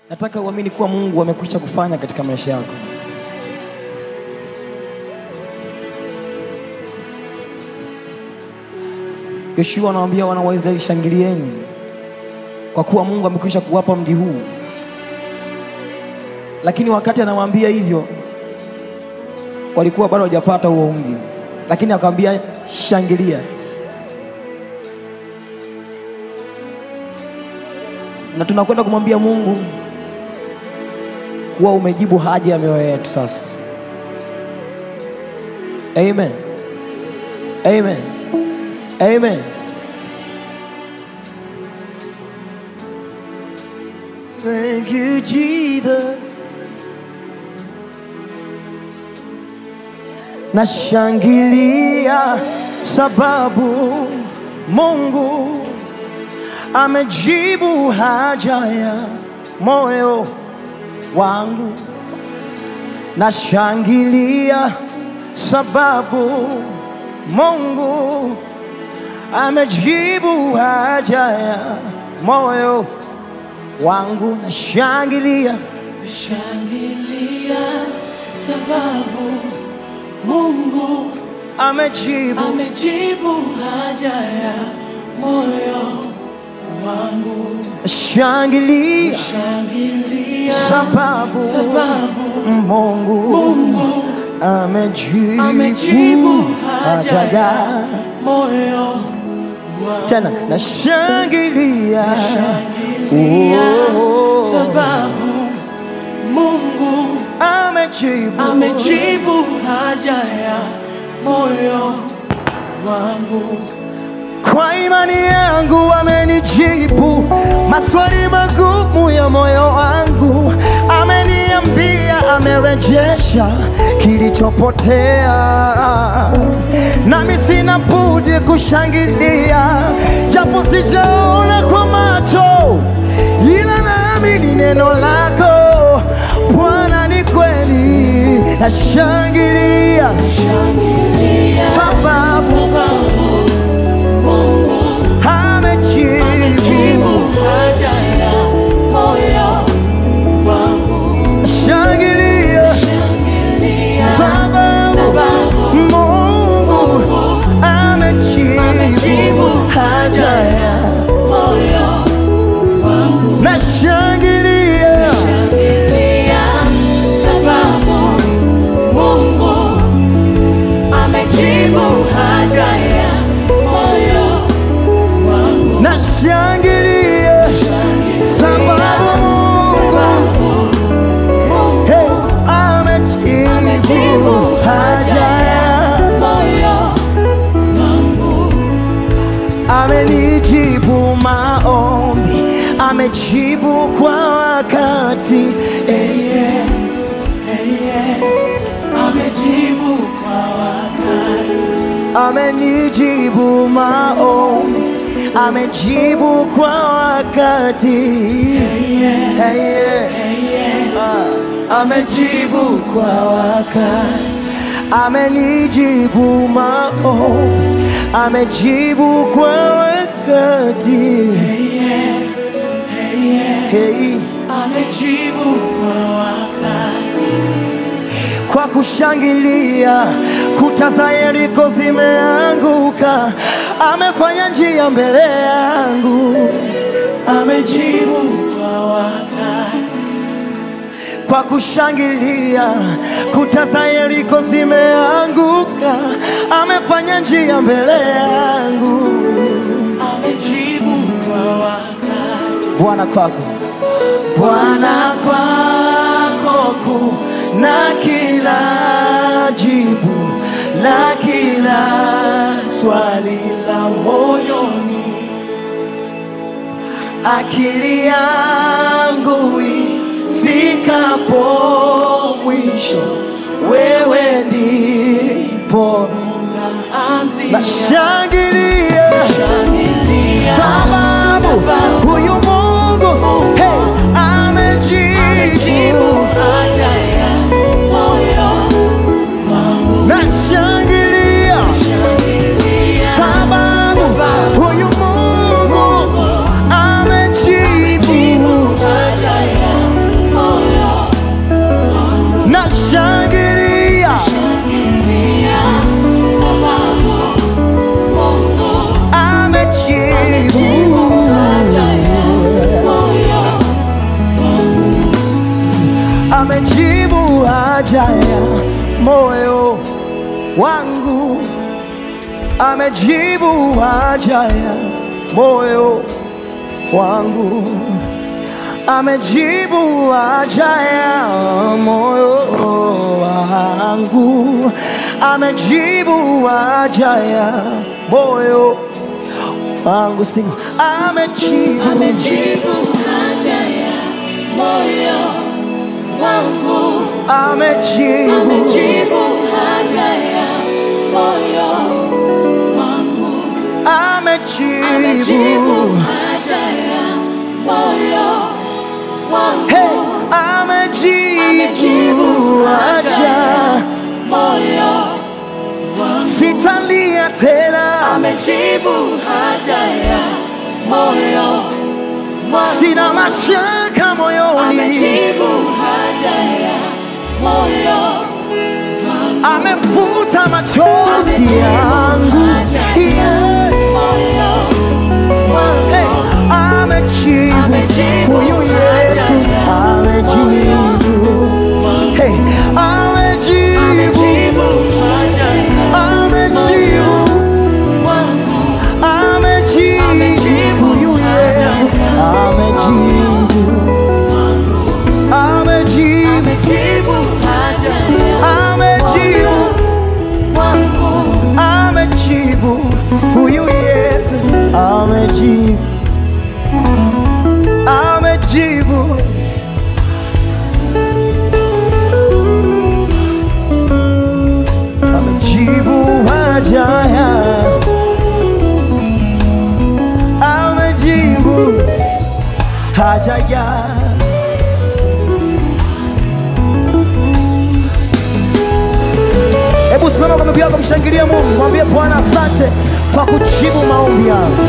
Nataka uamini kuwa Mungu amekwisha kufanya katika maisha yako. Yoshua anawaambia wana wa Israeli, shangilieni kwa kuwa Mungu amekwisha kuwapa mji huu. Lakini wakati anawaambia hivyo, walikuwa bado hawajapata huo mji, lakini akamwambia shangilia. Na tunakwenda kumwambia Mungu kuwa umejibu haja ya mioyo yetu sasa. Amen. Amen. Amen. Thank you, Jesus. Nashangilia sababu Mungu amejibu haja ya moyo wangu. Nashangilia sababu Mungu amejibu haja ya moyo wangu. Nashangilia Shangilia sababu Mungu amejibu amejibu haja ya moyo wangu. Shangilia Shangilia sababu sababu Mungu Mungu amejibu amejibu haja haja ya ya moyo wangu. tena nashangilia Shangilia Oh. sababu Mungu amejibu amejibu haja ya moyo wangu. kwa imani yangu amenijibu maswali magumu ya moyo wangu ameniambia amerejesha kilichopotea nami sina budi kushangilia japo sijaona kwa macho ila naamini neno lako bwana ni kweli nashangilia Shangilia sababu sababu Mungu amejibu amejibu haja ya moyo wangu. shangilia Shangilia sababu sababu Mungu amejibu amejibu haja ya moyo wangu. nashangilia Shangilia sababu Mungu amejibu haja ya moyo wangu. nashangilia sababu Mungu Mungu hey, amejibu amejibu haja ya moyo wangu. amenijibu maombi, amejibu kwa wakati Yeye, yeye, amejibu kwa wakati. amenijibu maombi, amejibu kwa wakati Yeye, Hey, yeah. yeye, Ah, amejibu kwa wakati, amenijibu maombi, amejibu kwa wakati yeye, yeye, hey. amejibu kwa wakati. kwa kushangilia, kuta za Yeriko zimeanguka, amefanya njia mbele yangu. Amejibu kwa wakati. Kwa kushangilia, kuta za Yeriko zimeanguka, amefanya njia mbele yangu. Amejibu kwa wakati. Bwana kwako, Bwana kwako kuna kila jibu la kila swali la moyoni. Akili yangu ifikapo mwisho, wewe ndipo Anzia nashangilia shangilia sababu huyu Mungu hey, amejibu amejibu. haja ya moyo wangu. Nashangilia Shangilia sababu huyu Mungu amejibu. haja ya haja ya moyo wangu, amejibu haja ya moyo wangu, amejibu haja ya moyo wangu, amejibu haja ya moyo wangu, sing, amejibu, Amejibu haja ya moyo wangu. amejibu, Amejibu haja ya moyo wangu. Amejibu amejibu, haja ya moyo wangu. hey, amejibu Amejibu haja haja ya moyo wangu. sitalia tena, Amejibu haja ya moyo wangu. sina mashaka moyoni, Amejibu haja ya moyo wangu. amefuta machozi Amejibu yangu, haja ya yeah. moyo Hey, wangu. amejibu Amejibu huyu Yesu, haja ya amejibu wangu. hey, amejibu Amejibu haja ya amejibu wangu. amejibu Amejibu huyu haja Yesu, ya amejibu amejibu Amejibu haja ya amejibu wangu. amejibu huyu Yesu amejibu amejibu amejibu haja ya amejibu haja ya Hebu simama kwa miguu yako, mshangilie Mungu, mwambie Bwana asante kwa kujibu maombi yangu.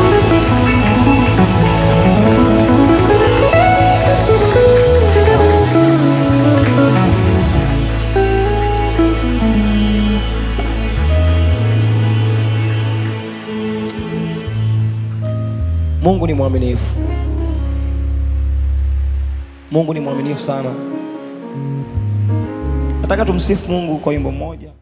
Mungu ni mwaminifu. Mungu ni mwaminifu sana. Nataka tumsifu Mungu kwa wimbo mmoja.